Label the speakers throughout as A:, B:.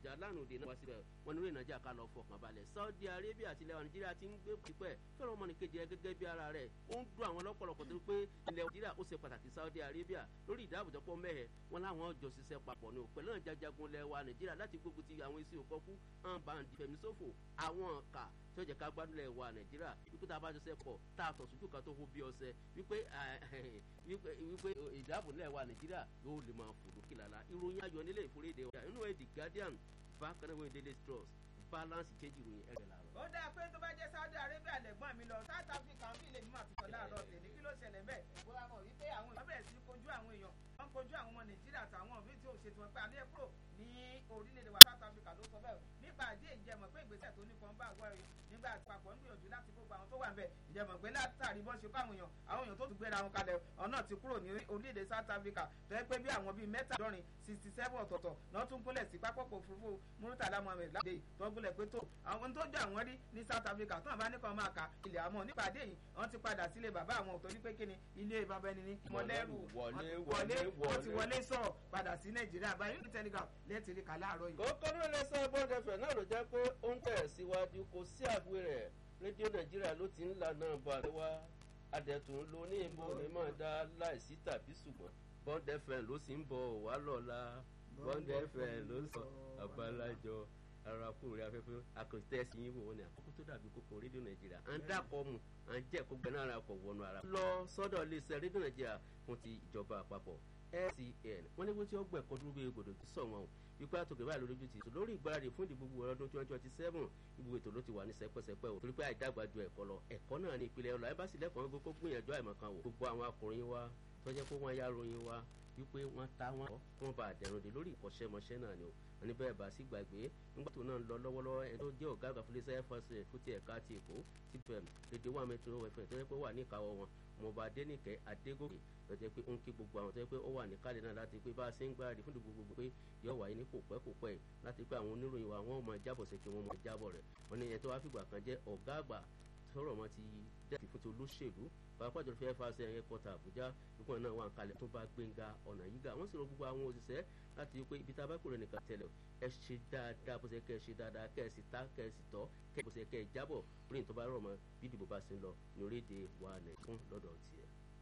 A: àbújá lánàá òde náà wá síbẹ̀ wọn ní orí ìnájà ká lọ fọkàn balẹ̀ saudi arabia àti ilẹ̀ wa nàìjíríà ti ń gbé pípẹ́ fẹ́ràn ọmọnìkejì rẹ gẹ́gẹ́ bí ara rẹ̀ ó ń dún àwọn lọ́pọ̀lọpọ̀ tó pé ilẹ̀ nàìjíríà ó ṣe pàtàkì saudi arabia lórí ìdáàbòjọpọ̀ mẹ́hẹ̀ wọn láwọn jọ ṣiṣẹ́ papọ̀ ní òpẹ́ náà jajagun ilẹ̀ wa nàìjíríà láti gbógun ti àwọn esi òkọ́kú hàn bá ń di fẹ̀mísòfò àwọn ọ̀kà tí ó jẹ́ ká gbádùn ilẹ̀ wa nàìjíríà wípé tá a bá jọṣẹ́ pọ̀ tá a tọ̀ sójú kan tó hó bí ọṣẹ wípé wípé ìdáàbò ilẹ̀ wa nàìjíríà yóò lè máa fò lókè lálá ìròyìn ayọ̀ nílé ìforíde ọjà inú ẹ̀ the guardian bákan náà wọ́n daily trust balance change ìròyìn ẹ̀rẹ̀ làárọ̀.
B: ó dáa pé tó bá jẹ́ saudi arabia lẹ́gbọ́n mi lọ south africa bí ilé mi máa ti sọ láàárọ̀ tèmi kí ló ṣẹlẹ̀ bẹ́ẹ̀ bóyá mọ̀ wípé àwọn èèyàn bẹ̀rẹ̀ sí kojú àwọn èèyàn wọ́n kojú àwọn ọmọ nàìjíríà àtàwọn míì tí ò ṣètò wọn pé alẹ́ kúrò ní orílẹ̀-èdè wa south africa ló sọ bẹ́ẹ̀ nípa àdé ìjẹmọ̀ pé ìgbésẹ̀ tó nípọn bá wọ́ ẹ nígbà àpapọ̀ ń gbìyànjú láti gbogbo àwọn tó wà bẹ́ẹ̀ ìjẹmọ̀ pé látàrí bọ́n ṣe kó àwọn èèyàn àwọn èèyàn tó tún gbéra wọn kalẹ̀ ọ̀nà ti kúrò ní orílẹ̀-èdè south africa tó yẹ pé bí àwọn bíi mẹ́tàdọ́rin sixty seven ọ̀tọ̀ọ̀tọ̀ náà tún gúnlẹ̀ sí pápákọ̀ òfurufú murtala mohammed láde tó gúnlẹ̀ pé tó àwọn tó jọ àwọn rí ní south africa tó àbá ní kan máa kà ilẹ̀ àmọ́ nípa àdé yìí wọ́n ti padà sílé bàbá àwọn torí pé kíni ilé bàbá ẹni ní mọ̀lẹ́rù wọlé wọ́n ti wọlé sọ̀rọ̀ padà sí nàìjíríà báyìí ní telegraph lẹ́tì rí kà láàárọ̀ yìí.
A: kókó ní ilé iṣẹ́ bọ́ọ̀dẹ̀fẹ̀ náà ló jẹ́ pé ó ń tẹ̀ síwájú kò sí àbúrò rẹ̀ rédíò nàìjíríà ló ti ń lànà bọ̀ àríwá adẹ̀tún ló ní ìbò ní máa dá láìsí tàbí ṣùgbọ́n bọ́ọ̀dẹ̀fẹ̀ ló sì ń bọ̀ wá lọ́la bọ́ọ̀dẹ̀fẹ̀ ló sọ àbálájọ arákùnrin rẹ afẹ́fẹ́ akọ̀tẹ́sí yín wò ó ní àkókò tó dàbí kókó rédíò nàìjíríà à ń dàkọ̀ mu à ń jẹ́ kó gbẹ́nà ara kọ̀ wọnú ara. lọ sọ́dọ̀ iléeṣẹ́ rédíò nàìjíríà fún ti ìjọba àpapọ̀ LCN wọ́n ní wọ́n ti ọgbẹ́ ẹ̀kọ́ dúró bí egbòdò ti sọ̀ wọn o wípé àtòkè báyìí lójú ti sùn lórí ìgbáradì fún ìdìbò gbogbo ọdún twenty twenty seven ibùdó ètò ló ti wà ní sẹpẹsẹpẹ o torí pé àìdàgbà ju ẹ̀kọ́ lọ ẹ̀kọ́ náà ní ìpìlẹ̀ ọlọ ẹbá sì lẹ́kọ̀ọ́ gbogbo gbìyànjú àìmọ̀kan wò gbogbo àwọn akùnrin wa tọ́jẹ́ pé wọ́n yá ròyìn wa wípé wọ́n ta wọn wọ́n bá àdẹ̀rùn dé lórí ìkọ́ṣẹ́mọṣẹ́ náà ni o wọ́n ní bẹ́ẹ̀ bá sí gbàgbé nígbà tó náà ń lọ lọ́wọ́lọ́wọ́ ẹni tó jẹ́ ọ̀gá àgbà fúnlẹ́sẹ̀ fọ́sẹ̀ fún ti ẹ̀ka ti èkó ti fẹ̀m lédè wà mẹ́tò ẹ̀fẹ̀ tó yẹ pé wà ní ìkáwọ́ wọn mọba adẹnìkẹ́ adégòkè tó jẹ́ pé ó ń kí gbogbo àwọn tó yẹ pé ó wà ní kálẹ̀ náà láti pé bá a ṣe ń gbáradì fún gbogbo pé yọ wáyé ní kò pẹ́ kò pẹ́ láti pé àwọn oníròyìn wa wọ́n máa jábọ̀ sí kí wọ́n máa jábọ̀ rẹ̀ wọ́n ní ẹni tó wá fìgbà kan jẹ́ ọ̀gá àgbà sọ̀rọ̀ wọn ti dẹ́ẹ̀tì fún ti olóṣèlú pàápàá jọ̀rọ̀ fẹ́ẹ́ fàṣẹ ẹ̀yẹ kọta àbújá nípa náà wà ń kalẹ̀ tó bá gbẹ̀ngà ọ̀nà yíga wọ́n sì rọ gbogbo àwọn òṣìṣẹ́ láti rí pé ibi tá a bá kúrò nìkan tẹ̀lẹ̀ ẹ ṣe dáadáa bó ṣe kẹ́ ẹ ṣe dáadáa kẹ́ ẹ sì ta kẹ́ ẹ sì tọ́ kẹ́ ẹ bó ṣe kẹ́ ẹ jábọ̀ orí ìtọ́ bá rọ̀ mọ́ bí ìdìbò bá ṣe ń lọ ní orílẹ̀-èdè wa nàìjíríà lọ́dọ̀ tiẹ̀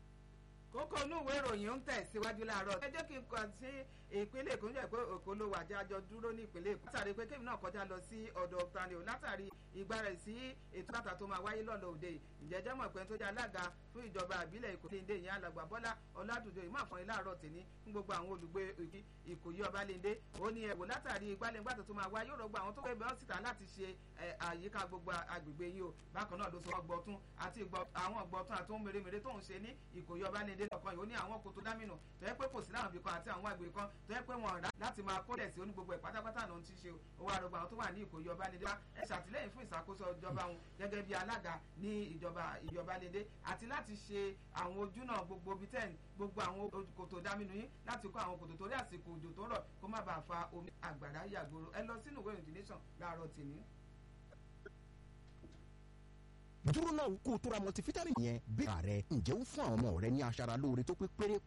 B: kókó inú ìwé ìròyìn ń tẹ̀síwájú láàárọ̀ ẹ jẹ́ kí n kàn sí ìpínlẹ̀ èkó níjẹ́ pé èkó ló wà jájọ dúró ní ìpínlẹ̀ èkó látàrí pé kébì náà kọjá lọ sí ọ̀dọ̀ tani o látàrí ìgbà rẹ̀ sí ètò bàtà tó máa wáyé lọ́lọ́ òde ìjẹ́jẹ́ mọ̀ pé tó jẹ́ alága fún ìjọba àbílẹ̀ èkó tí ń dé ìyẹn alàgbà bọ́lá ọ̀làdùdó ìmọ̀ àfọ̀n láàárọ̀ tèmi fún gbogbo àwọn olùgbé ìkòyí ọbalẹ́ndé ó ní ẹ̀wò látàrí ìgbàlẹ́ngbàtà tó máa wáyé rọgbọ àwọn tó gbé bẹ́ẹ̀ síta láti ṣe àyíká gbogbo agbègbè yìí o bákan náà ló sọ ọgbọ̀tún àti àwọn ọgbọ̀tún àti ohun mèremère tó ń ṣe ní ìkòyí ọbalẹ́ndé lọ́kàn yìí ó ní àwọn kòtò dámìnà tó yẹ pé kò sí láwọn ibìkan àti àwọn àgbè kan tó yẹ pé wọn rà láti máa kólẹ̀ sí onígbogbo ẹ̀ pátápátá náà ti ṣe owó àrògbà àwọn tó wà ní ìkòyí ọbalẹ́ndé ẹ ṣàtìlẹ́yìn fún ìṣàkóso ìjọba wọn gẹ́gẹ́ bí alága ní ìjọba ìjọbalẹ́ndé àti láti ṣe àwọn ojú náà gbogbo bíi tẹ́ẹ̀n gbogbo àwọn kòtò dámìnà yín láti kó àwọn kòtò torí àsìkò òjò tó rọ̀ kó má bàa fa omi àgbàrá yàgbòrò ẹ lọ sínú ìwé ìròyìn nation láàárọ̀ tèmi
C: dúró náà kó o tóra multivitamin yẹn bí ààrẹ ǹjẹ́ ó fún àwọn ọmọ rẹ ní aṣara lóore tó pé péré